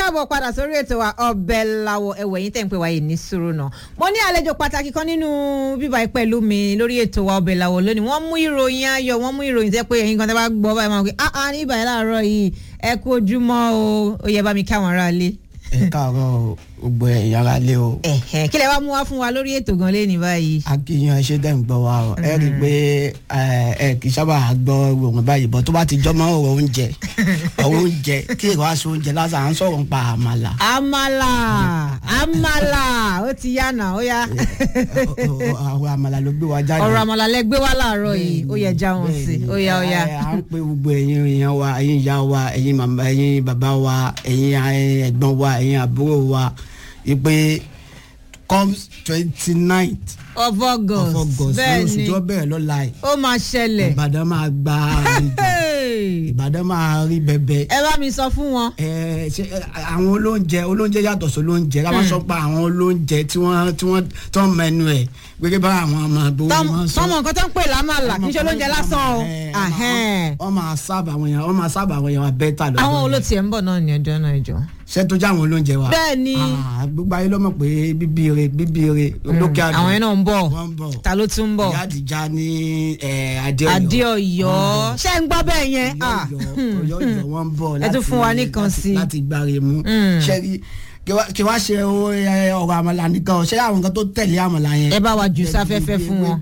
káàbọ̀ padà sórí ètò wa ọbẹ̀ làwọ̀ ẹ̀wẹ̀ yín tẹ̀ ń pè wáyé ní sùúrù náà mo ní àlejò pàtàkì kan nínú bíbá pẹ̀lú mi lórí ètò wa ọbẹ̀ làwọ̀ lónìí wọ́n mú ìròyìn ayọ̀ wọ́n mú ìròyìn tẹ́ pé ẹ̀yin kan tẹ́ bá gbọ́ báyìí máa ń pè ah ah ní ìbàyẹ̀ láàárọ̀ yìí ẹ kú ojúmọ́ o ó yẹ bá mi kí àwọn aráalé. ẹ káàárọ̀ gbogbo ẹ̀yà ara lé o. ẹ̀hẹ̀ kí lẹ wá mú wá fún wa lórí ètò gan lé ní báyìí. akíyan ṣe dẹ́ ń gbọ́ wa o ẹ rí i pé ẹ kì í sábà gbọ́ òun báyìí bọ́ tó bá ti jọmọ́ ọ̀rọ̀ oúnjẹ ọ̀rọ̀ oúnjẹ kí èrò aṣọ oúnjẹ lásán à ń sọ̀rọ̀ nípa àmàlà. àmàlà àmàlà ó ti yá nà ó yá. ọ̀rọ̀ àmàlà ló gbé wa jáde. ọ̀rọ̀ àmàlà lẹ gbé wá láàárọ̀ yìí ó yẹ já wọn sí ó yá ó yá. à ń pe gbogbo ẹ̀yin èèyàn wa ẹ̀yin ìyá wa ẹ̀yin màmá ẹ̀yin bàbá wa ẹ̀yin ẹ̀gbọ́n wa ẹ̀yin àbúrò wa ìpè comes twenty ninth of August of August ní bẹ́ẹ̀ oṣù ni tó bẹ̀rẹ̀ lọ́la yìí ó máa ṣẹlẹ̀. Ìbàdàn máa gba àlejò Hey! Ìbàdàn máa rí bẹbẹ ẹ bá mi sọ fún wọn. ẹ ṣe ẹ, àwọn olóúnjẹ olóúnjẹ yàtọ̀ sí olóúnjẹ ká má sọ pé àwọn olóúnjẹ tí wọ́n tí wọ́n tó ń mẹnu ẹ̀ gbẹgẹ bá àwọn ọmọ àgbò wọn sọ tọmọ nǹkan tó ń pè lámàlà kì í ṣe olóúnjẹ lásán o. Ẹ, Ahẹ́n. wọ́n máa sábà àwọn èèyàn wọ́n máa sábà àwọn èèyàn bẹ́tà lọ́dọ̀ àwọn olóòtú ẹ̀ ń bọ̀ náà ní ọjọ́ náà ìjọ. ṣé tó jẹ́ àwọn olóúnjẹ wa bẹ́ẹ̀ ni Ah, gbogbo ayé ló mọ̀ pé bíbí re bíbí re olókè àdó àwọn yẹn náà ń bọ̀ wọ́n ń bọ̀ ta ló tún ń bọ̀ ìyá àdìjá ní ẹ, Adéọ̀yọ́ Adéọ̀yọ́ ṣé ń gbọ́ bẹ́ẹ̀ yẹn. Ah, Ọ̀yọ́ Ọ̀yọ́ wọn ń bọ̀ Ẹ tún fún wa láti- nìkan láti- sí i. láti gbáre mú Mm. ṣẹ́rí kí wá- kí wá ṣe o, ẹ, ọ̀rọ̀ àmàlà nìkan o, ṣé àwọn nǹkan tó tẹ̀lé àmàlà yẹn. ẹ bá wa jù sáfẹ́fẹ́ fún wọn.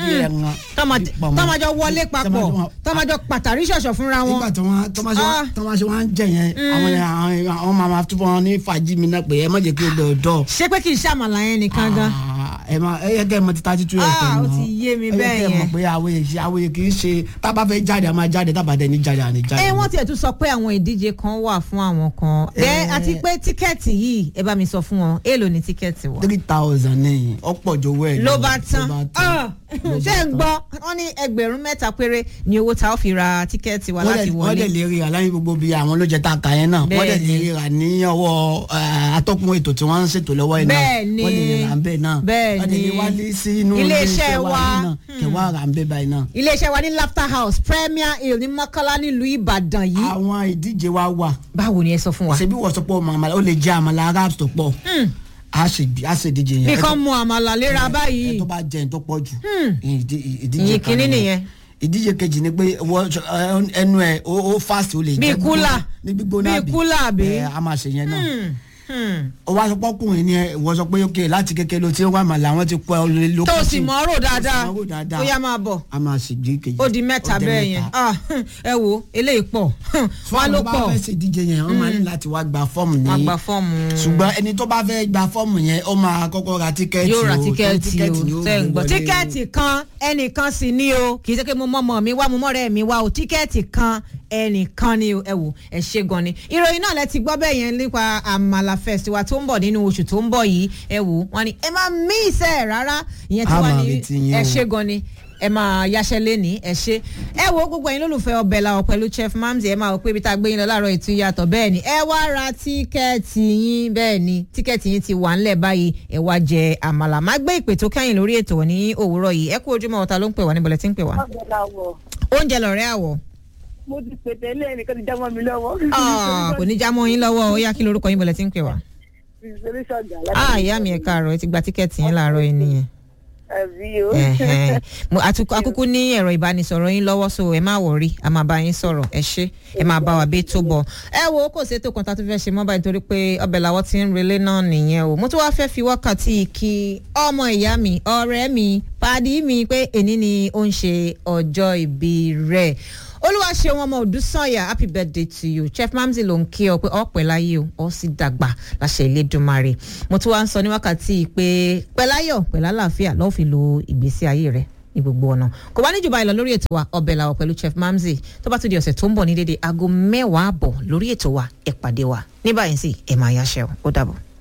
tọ́mọjọ wọlé papọ̀ tọ́mọjọ pàtàrí ṣọ̀ṣọ̀ fúnra wọn. nígbà tí wọ́n Ah. tọ́mọṣe wọn ń jẹ yẹn àwọn yẹn àwọn- àwọn máa máa túbọ̀ ní fàájì mi náà pé ẹ má jẹ́ kí o gbẹ ọ̀dọ́. ṣé pé kì í ṣàmàlà yẹn nìkan gan. ẹ máa ẹ yẹ kẹ́ ẹ mọ ti thirty two Ah, fm ó náà. ti yé mi ẹ yẹ bẹ́ẹ̀ kẹ́ ẹ mọ̀ yẹn. pé àwòye ṣe àwòye kì í ṣe tá a bá fẹ́ jáde a máa jáde tá a bá dẹ̀ ní jáde à ní jáde. ẹ wọ́n tiẹ̀ tún sọ pé àwọn ìdíje kan wà fún àwọn kan. ẹ àti pé tíkẹ́ẹ̀tì yìí ẹ bá mi sọ fún wọn èèlò ní tíkẹ́ẹ̀tì wọn. three thousand ní ọ̀pọ̀ jowó ẹ̀ ló bá tán Ah, ṣé ń gbọ́ wọ́n ní ẹgbẹ̀rún mẹ́ta péré ni owó tá a fi ra tíkẹ́ẹ̀tì wa láti wọ́n dẹ̀ wọlé. lè ríra láyé gbogbo bíi àwọn olóúnjẹ tá a kà yẹn náà wọ́n dẹ̀ lè Bẹ́ẹ̀ni. ríra ní ọwọ́ eh, atọ́kùn ètò tí wọ́n ń ṣètò lọ́wọ́ yẹn náà Bẹ́ẹ̀ni. wọ́n lè ríra ń bẹ́ẹ̀ náà Bẹ́ẹ̀ni. wọ́n dẹ̀ lè wálé sí inú Ilé-iṣẹ́ wa. yìí náà kẹwàá rà ń bẹ́ẹ̀ báyìí náà. iléeṣẹ́ wa ní laughter house premier hill ní mọ́kànlá nílùú ìbàdàn yìí. àwọn ìdíje wa wà báwo ni ẹ sọ fún wa. ṣebí wọ́n sọ pé ọmọ àmàlà ó lè jẹ́ àmàlà arabs tó pọ̀ a ṣe a ṣe ìdíje yẹn bí kan mu àmàlà léra ẹ báyìí. tó bá jẹ ẹ tó pọ̀ jù ìdí- ìdíje ìyìn kan kínní nìyẹn. ìdíje kejì ni pé wọ́n ẹ, ẹnu ẹ ó ó fast ó lè Bíi jẹ kúlà. ní gbígbóná Bíi kúlà àbí? ẹ a máa ṣe yẹn náà Hmm, hmm. ó wá sọ pọ́kùnrin ni ẹ wọ́n sọ pé ok láti kékeré ló ti ń wá màlà wọ́n ti kọ́ ẹ lé lókè tó o sì mọ̀ ọ́ rò dáadáa mọ̀ ọ́ rò dáadáa. ó yá máa bọ̀ a máa ṣe ìdíje kejì ó di mẹ́ta bẹ́ẹ̀ yẹn Ah, ẹ wo eléyìí pọ̀ wá ló fún àwọn tó bá pọ̀ fẹ́ ṣe ìdíje yẹn wọ́n máa ní láti wá gba fọ́ọ̀mù ní wọ́n gba fọ́ọ̀mù. ṣùgbọ́n ẹni tó bá fẹ́ gba fọ́ọ̀mù yẹn ó máa kọ́kọ́ ra tíkẹ́ẹ̀tì yóò ra o, torí tíkẹ́ẹ̀tì ni o ó tẹ́ ń gbé gbọ́ wọlé. tíkẹ́ẹ̀tì kan ẹnìkan sì ni o kì í ṣe pé mo mọ̀mọ́ mi wá mo mọ̀rẹ́ mi wá o tíkẹ́ẹ̀tì kan ẹnìkan ni o ẹ wò ẹ ṣe gan ni ìròyìn náà lẹ ti gbọ́ bẹ́ẹ̀ yẹn nípa àmàlà festival tó ń bọ̀ nínú oṣù tó ń bọ̀ yìí ẹ wò wọ́n ní ẹ má mí ìṣe rárá ìyẹn tí A wọ́n máa ní retí yín ẹ o. ṣe gan ni ẹ máa yaṣẹ́ lẹ́ni ẹ ṣe ẹ wo gbogbo ẹ̀yin lólùfẹ́ ọbẹ̀ làwọ̀ pẹ̀lú chef mamzi ẹ máa wò pé ibi tá a gbé yín lọ láàárọ̀ ètò ìyàtọ̀ bẹ́ẹ̀ ni ẹ wá ra tíkẹ́ẹ̀tì yín bẹ́ẹ̀ ni tíkẹ́ẹ̀tì yín ti wà ńlẹ̀ báyìí ẹ wá jẹ àmàlà má gbé ìpè tó kẹ́yìn lórí ètò ní òwúrọ̀ yìí ẹ kú ojúmọ́ ọ̀tá ló ń pè wá níbo lẹ ti ń pè wá. Ọ̀gbọ̀nàwọ̀. oúnjẹ lọ̀rẹ́ àwọ̀ mo ti pètè ilé ẹnìkan ti já mọ́ mi lọ́wọ́. Ah, kò ní já mọ́ yín lọ́wọ́ ó yá kí lorúkọ yín bọ̀ lẹ ti ń pè wá. ìṣeré ṣọ̀gà ah ìyá mi ẹ̀ káàárọ̀ ẹ ti gba tíkẹ́ẹ̀tì yín láàárọ̀ yìí nìyẹn. àbí o. Ẹ̀hẹ́n. Mo- atu- akúkú ní ẹ̀rọ ìbánisọ̀rọ̀ yín lọ́wọ́ so ẹ má wọ̀rí a máa bá yín sọ̀rọ̀ ẹ ṣé ẹ máa bá wa bí tó bọ̀. ẹ wo kò sí ètò kan tá a tún fẹ́ ṣe mọ́ báyìí torí pé ọbẹ̀ làwọ̀ ti ń relé náà nìyẹn o mo tún wá fẹ́ fi wákàtí kí ọmọ ìyá mi ọ̀rẹ́ mi pàdí mi pé èní ni ó ń ṣe ọjọ́ ìbí rẹ̀ olúwa ṣe wọn ọmọ òdúsànyà happy birthday to you chef mamzi ló ń kí ọ pé ọpẹ́ láyé o ọ sì dàgbà láṣẹ Elédùmarè mo tún wá ń sọ ní wákàtí yìí pé pẹ̀láyọ̀ pẹ̀lálàáfíà lọ́ọ́ fi lo ìgbésí ayé rẹ̀ ní gbogbo ọ̀nà kò wá níjùbá ìlọ lórí ètò wa ọbẹ̀ làwọ̀ pẹ̀lú chef mamzi tó bá tún di ọ̀sẹ̀ tó ń bọ̀ ní dédé aago mẹ́wàá àbọ̀ lórí ètò wa ẹ pàdé wa ní báyìí sì ẹ máa yáṣẹ́ o ó dàbọ̀.